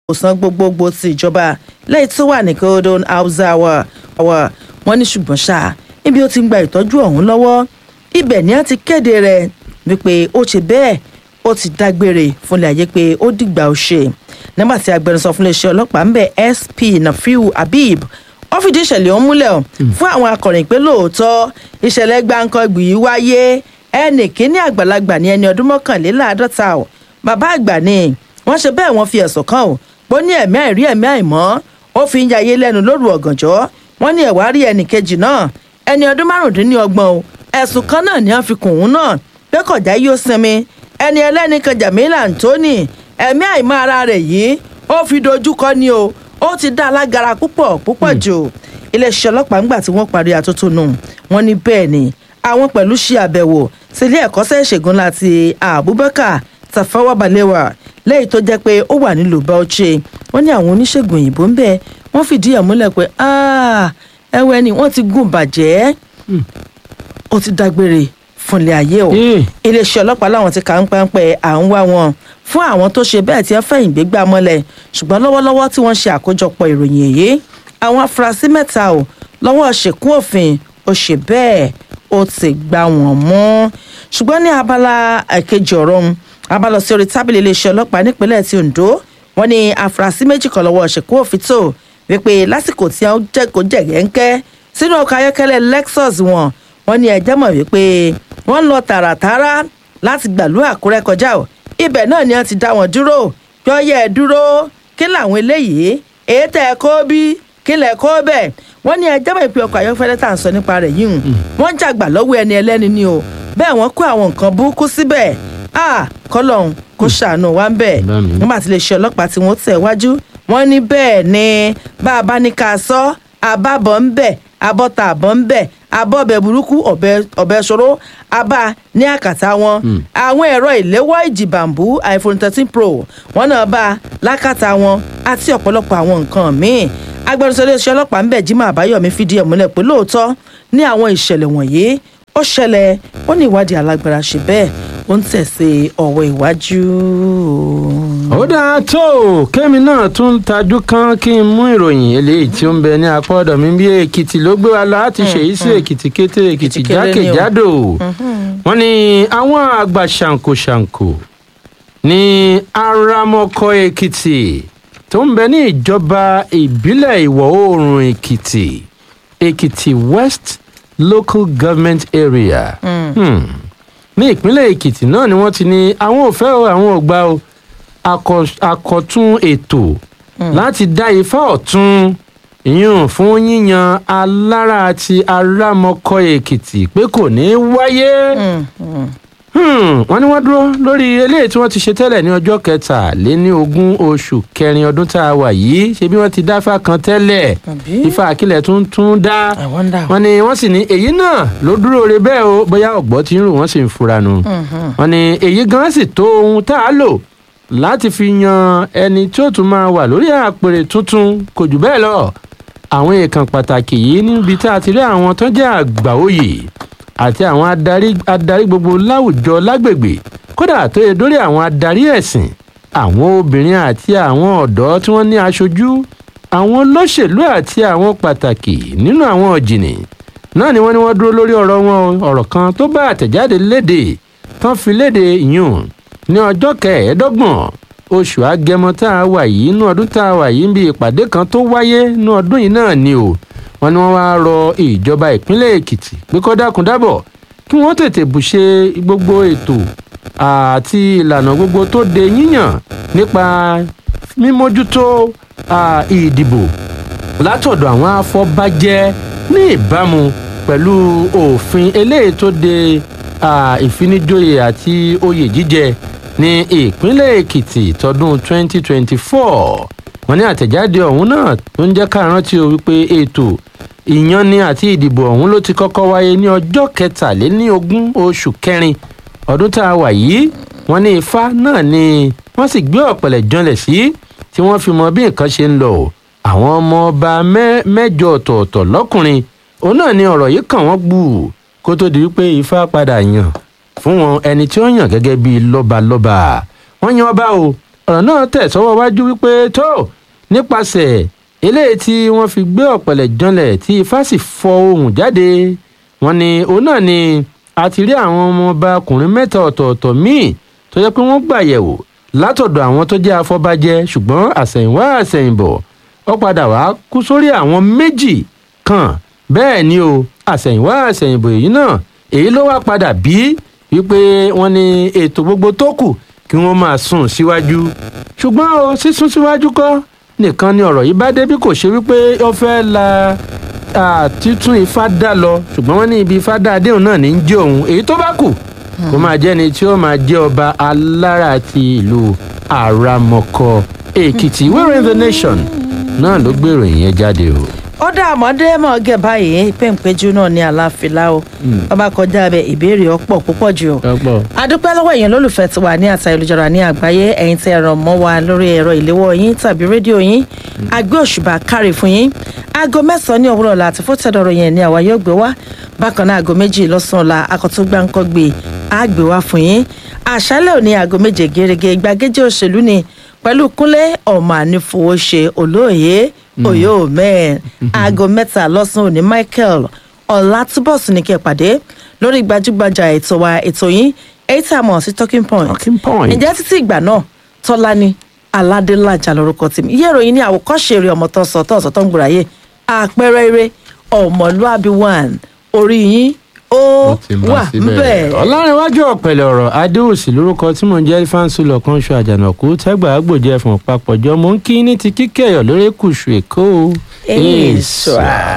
ìwòsàn gbogbogbò ti ìjọba lẹ́yìn tó wà ní Golden Hausawa wọ́n ní ṣùgbọ́n ṣá ibi ó ti ń gba ìtọ́jú ọ̀hún lọ́wọ́ ibẹ̀ ni a ti kéde rẹ̀ wípé ó ṣe bẹ́ẹ̀ ó ti dágbére fúnlẹ̀ ayé pé ó dìgbà ó ṣe nígbà tí agbẹnusọ fún iléeṣẹ́ ọlọ́pàá ń bẹ̀ SP Nafiu Habib ó fìdí ìṣẹ̀lẹ̀ ọ̀hún múlẹ̀ ọ̀ fún àwọn akọ̀ròyìn pé lóòótọ́ ìṣẹ̀lẹ̀ gbáǹkọ́gbì yìí wáyé ẹnì kíní àgbàlagbà ní ẹni ọdún mọ́kànléláàádọ́ta ọ̀ bàbá àgbà ni wọ́n ṣe bẹ́ẹ̀ wọ́n fi ẹ̀sùn kàn ọ́ pé ó ní ẹ̀mí àìrí ẹ̀mí àìmọ́ ó fi ń yayé lẹ́nu lóru ọ̀gànjọ́ wọ́n ní ẹ̀wá rí ẹnì kejì náà ẹni ọdún márùndínlọ́gbọ̀n o ẹ̀sùn kan náà ni wọ́n fi kùn ún náà pé kọjá yóò sinmi ẹni ẹlẹ́ni kan Jamila Anthony ẹ̀mí àìmọ́ ara rẹ̀ yìí ó fi dojúkọ ni o ó ti dá alágara púpọ̀ púpọ̀ jù iléeṣẹ́ ọlọ́pàá ńgbà tí wọ́n parí atótónu wọn ní bẹ́ẹ̀ ni àwọn pẹ̀lú ṣe àbẹ̀wò sílé ẹ̀kọ́ṣẹ́ ìṣègùn láti Abubakar Tafawa Balewa lẹ́yìn tó jẹ́ pé ó wà nílùú Bauchi wọ́n ní àwọn oníṣègùn òyìnbó ń bẹ wọ́n fìdí ẹ̀ múlẹ̀ pé ẹwẹ́ ni wọ́n ti gùn bàjẹ́ ó ti dágbére fúnlé ayé o iléeṣẹ́ ọlọ́pàá làwọn ti kà ń pẹ́ńpẹ́ à ń wá wọn fún àwọn tó ṣe bẹ́ẹ̀ tí wọ́n fẹ̀yìn gbégbá mọ́lẹ̀ ṣùgbọ́n lọ́wọ́lọ́wọ́ tí wọ́n ṣe àkójọpọ̀ ìròyìn èyí àwọn afurasí mẹ́ta ò lọ́wọ́ ṣèkún òfin ó ṣe bẹ́ẹ̀ ó ti gbá wọn mú ṣùgbọ́n ní abala ẹ̀kejì ọ̀rọ̀ ń abalọ sí orí tábìlì iléeṣẹ́ ọlọ́pàá nípínlẹ̀ tí Ondo wọ́n ní afurasí méjì kan lọ́wọ́ ṣèkún òfin tó wípé lásìkò tí wọ́n jẹ́ kó jẹ̀gẹ́ńkẹ́ sínú ọkọ̀ ayọ́kẹ́lẹ́ Lexus wọn wọ́n ní ẹjẹ́ mọ̀ wípé wọ́n ń lọ tààràtàrà láti gbàlú Àkúrẹ́ kọjá o ibẹ̀ náà ni wọ́n ti dá wọn dúró kí wọ́n yẹ ẹ dúró kí làwọn eléyìí èyí tẹ̀ ẹ kó bí kí lẹ̀ kó bẹ́ẹ̀ wọ́n ní ẹjẹ́ mọ̀ pé ọkọ̀ ayọ́kẹ́lẹ́ tá à ń sọ nípa rẹ̀ yìí wọ́n jàgbà lọ́wọ́ ẹni ẹlẹ́ni ni o bẹ́ẹ̀ wọ́n kó àwọn nǹkan burúkú síbẹ̀ ah kọlọ́hún kó ṣàánú wa ń bẹ̀ nígbà tí iléeṣẹ́ ọlọ́pàá tí wọ́n tẹ̀ wájú wọ́n ní bẹ́ẹ̀ ni bá a bá ní ká sọ àbábọ̀ ń bẹ̀ abọ́ta àbọ̀ ń bẹ̀ abọ́bẹ̀ burúkú ọ̀bẹ ṣòro abá ní àkàtà wọn àwọn ẹ̀rọ ìléwọ́ ìjìbàmbú iPhone thirteen Pro wọn náà bá lákàtà wọn àti ọ̀pọ̀lọpọ̀ àwọn nǹkan míì agbẹnusọ iléeṣẹ́ ọlọ́pàá ń bẹ̀ Jimoh Àbáyọ̀mí fìdí ẹ̀ múlẹ̀ pé lóòótọ́ ní àwọn ìṣẹ̀lẹ̀ wọ̀nyí ó ṣẹlẹ̀ ó ní ìwádìí alágbára ṣe bẹ́ẹ̀ ó ń tẹ̀sí ọ̀wọ́ iwájú. ó dáa tó kémi náà tún ń tajú kan kí n mú ìròyìn eléyìí tí ó ń bẹ ní apá ọ̀dọ̀ mi bí èkìtì ló gbé wa lọ láti ṣèyí sí èkìtì kété èkìtì jákèjádò wọ́n ní àwọn àgbà ṣàǹkóṣàǹkó ní aramọkọ èkìtì tó ń bẹ ní ìjọba ìbílẹ̀ ìwọ̀ oòrùn èkìtì èkìtì west local government area. Mm. Hmm ní ìpínlẹ̀ èkìtì náà ni wọ́n ti ní àwọn ò fẹ́ o àwọn ò gbà o àkọ́tún ètò láti dá ifá ọ̀tún ìyún fún yíyan alára àti arámọkọ èkìtì pé kò ní í wáyé wọ́n ní wọ́n dúró lórí eléyìí tí wọ́n ti ṣe tẹ́lẹ̀ ní ọjọ́ kẹtàléní ogún oṣù kẹrin ọdún tá a wà yìí ṣe bí wọ́n ti dáfá kan tẹ́lẹ̀ ifá àkílẹ̀ tún tún dá wọ́n ní wọ́n sì ní èyí náà ló dúró re bẹ́ẹ̀ o bóyá ọ̀gbọ́ ti ń rò wọ́n sì ń fura nu wọ́n ní èyí gan sì tó ohun tá a lò láti fi yan ẹni tí ó tún máa wà lórí àpèrè tuntun kò jù bẹ́ẹ̀ lọ àwọn èèkàn pàtàkì yìí níbi tá a ti rí àwọn tó jẹ́ àgbà òye àti àwọn adarí adarí gbogbo láwùjọ lágbègbè kódà tó yẹ dórí àwọn adarí ẹ̀sìn àwọn obìnrin àti àwọn ọ̀dọ́ tí wọ́n ní aṣojú àwọn olóṣèlú àti àwọn pàtàkì nínú àwọn ọ̀jìnì náà ni wọ́n ní wọ́n dúró lórí ọ̀rọ̀ wọn ọ̀rọ̀ kan tó bá àtẹ̀jáde léde tán fi léde yùn ní ọjọ́ kẹẹ̀ẹ́dọ́gbọ̀n oṣù agẹmọ tá a wà yìí inú ọdún tá a wà yìí ń bí ìpàdé kan tó wáyé ní ọdún yìí náà ni o wọ́n ní wọ́n wá rọ ìjọba ìpínlẹ̀ èkìtì pé kó dákun dábọ̀ kí wọ́n tètè bùṣe gbogbo ètò àti ìlànà gbogbo tó de yíyàn nípa mímójútó ìdìbò látọ̀dọ̀ àwọn afọbajẹ́ ní ìbámu pẹ̀lú òfin eléyìí tó de ìfinijoyè àti oyè jíjẹ ní ìpínlẹ̀ èkìtì tọdún 2024 wọ́n ní àtẹ̀jáde ọ̀hún náà tó ń jẹ́ ká rántí o wípé ètò ìyanni àti ìdìbò ọ̀hún ló ti kọ́kọ́ wáyé ní ọjọ́ kẹtàléníogún oṣù kẹrin ọdún tá a wà yìí wọ́n ní ifá náà ni wọ́n sì gbé ọ̀pẹ̀lẹ̀ janlẹ̀ sí tí wọ́n fi mọ bí nǹkan ṣe ń lọ àwọn ọmọ ọba mẹ́jọ ọ̀tọ̀ọ̀tọ̀ lọ́kùnrin òun náà ni ọ̀rọ̀ yìí kàn wọ́n gbù kó tó di wípé ifá padà yàn fún wọn ẹni tí ó yàn gẹ́gẹ́ bíi lọ́balọ́ba wọ́n yan ọba o ọ̀rọ̀ náà tẹ̀ sọ́wọ́ wájú wípé tó nípasẹ̀ eléyìí tí wọ́n fi gbé ọ̀pẹ̀lẹ̀ janlẹ̀ tí ifá sì fọ ohùn jáde wọ́n ní òun náà ni a ti rí àwọn ọmọọba ọkùnrin mẹ́ta ọ̀tọ̀ọ̀tọ̀ míì tó jẹ́ pé wọ́n gbàyẹ̀wò látọ̀dọ̀ àwọn tó jẹ́ afọbajẹ ṣùgbọ́n àsẹ̀yìnwá àsẹ̀yìnbọ̀ ó padà wá kú sórí àwọn méjì kan bẹ́ẹ̀ ni o àsẹ̀yìnwá àsẹ̀yìnbọ̀ èyí náà èyí ló wá padà bí wípé wọ́n ní ètò gbogbo tó kù kí wọ́n máa sùn síwájú ṣùgbọ́n o sísún síwájú kọ́ nìkan ni ọ̀rọ̀ yìí bá dé bí kò ṣe wípé ó fẹ́ la títún ifá dá lọ ṣùgbọ́n wọ́n ní ibi ifá dá adéhùn náà ní í jẹ́ òun èyí tó bá kù kó máa jẹ́ ni tí ó máa jẹ́ ọba alára ti ìlú àràmọ̀kọ èkìtì wẹ́rẹ́ the nation náà ló gbé ìròyìn yẹn jáde o. ó dá àmọ́dé mọ́ gẹ̀ báyìí pẹ́ǹpẹ́jú náà ní àlàáfíà o ọba kọjá bẹ ìbéèrè ọ̀pọ̀ púpọ̀ jù o. adúpẹ́ lọ́wọ́ èèyàn lólùfẹ́ tiwa ní àtà ìlújọra ní àgbáyé ẹ̀yin tẹ́ ẹ̀rọ mọ́ wa lórí ẹ̀rọ ìléwọ́ yín tàbí rédíò yín agbé òṣùbà kárì fún yín aago mẹ́sàn-án ní òwúrọ̀ la àti fótẹ́dọ̀rọ̀ yẹn ni àwa yóò gbé wá bákan náà aago méjì lọ́sàn-án la akọ̀túngbàǹkọ̀gbè á gbé wá fún yín àṣálẹ̀ òní aago méje gẹ́gẹ́ gbàgede òṣèlú ni pẹ̀lú kúnlé ọmọ ànífowóṣe olóòye òye òmẹ́ẹ̀ aago mẹ́ta lọ́sàn-án òní michael ọ̀làtúbọ̀sù ní kẹ́ pàdé lórí gbajúgbajà ètò wa ètò yín èyí tí a mọ̀ sí talking point Talking point. ǹjẹ́ títí ìgbà náà tọ́lá ni aládélájà lórúkọ tèmi iye ìròyìn ní àwòkọ́ṣe eré ọmọ tó sọ tó sọ tó ń gbòòràyè àpẹẹrẹ eré ọmọlúàbí one orí yín ó wà ńbẹ̀. ọlárẹ̀wájú ọ̀pẹ̀lẹ̀ ọ̀rọ̀ adéòsì lórúkọ tí mò ń jẹ́ fáńsùlọ̀ kan ṣo àjànàkú tẹ́gbà àgbòjẹ́ ẹ̀fọ̀n papọ̀jọ́ mò ń kí ní ti kíkẹ́yọ̀ lórí kùsù èkó. Èso à.